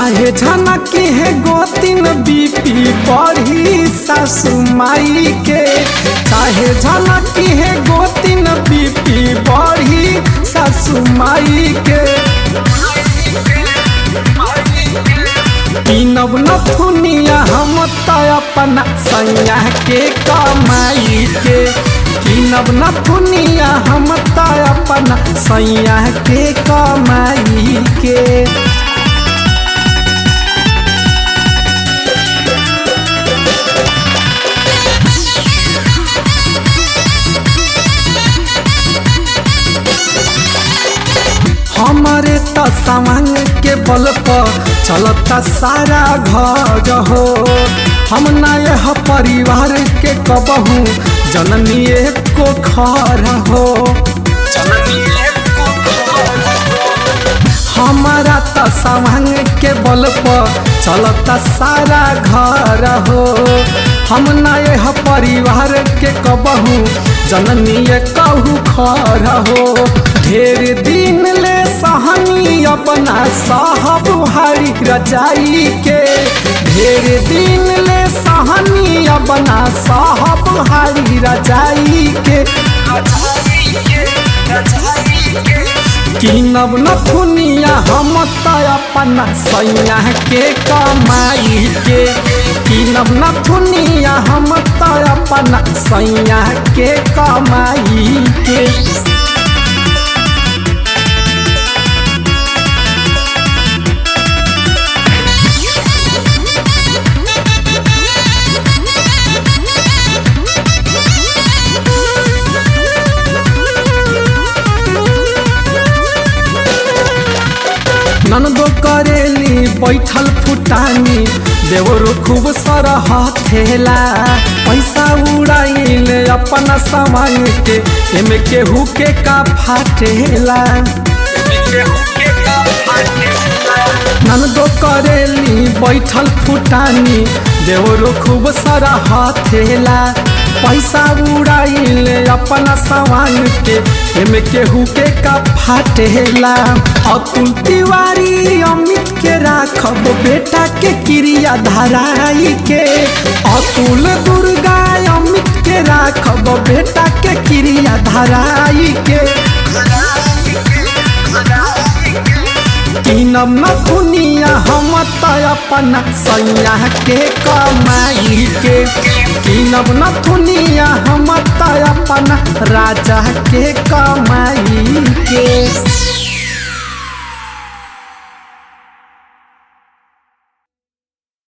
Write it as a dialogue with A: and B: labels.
A: काहे झनकी है गोतिन बीपी बढ़ी सासू माई के काहे झनकी है गोतिन बीपी बढ़ी सासू माई के पीनब नथुनिया हम त अपना सैया के कमाई के पीनब नथुनिया हम त अपना सैया के कमाई के हमारे त सामान के बल पर चलता सारा घर हो हम ना यह परिवार के कबहू जननी को खर हो हमारा त सामान के बल पर चलता सारा घर हो हम ना यह परिवार के कबहू जननी कहू खर हो ढेर दिन ले सहनी अपना साहब हरी रजाई के ढेर दिन ले सहनी अपना साहब हरी रजाई के किनब नथुनिया हम त अपना सैया के कमाई के किनब नथुनिया हम त अपना सैया के कमाई के ननदो करेली बैठल फुटानी देवरो खूब सरह थेला पैसा उड़ाइल अपना सामान के एमे केहू के का फाटेला ननदो करेली बैठल फुटानी देवरो खूब सरह थेला पैसा उड़ाइल अपना सामान के एमे केहू के का फाटेला अतुल तिवारी अमित के राखब बेटा के क्रिया धराई के अतुल दुर्गा अमित के राखब बेटा के क्रिया धराई के किनब नथुनिया हम त अपना सैया के कमाई के किनब नथुनिया हम त अपना राजा के कमाई के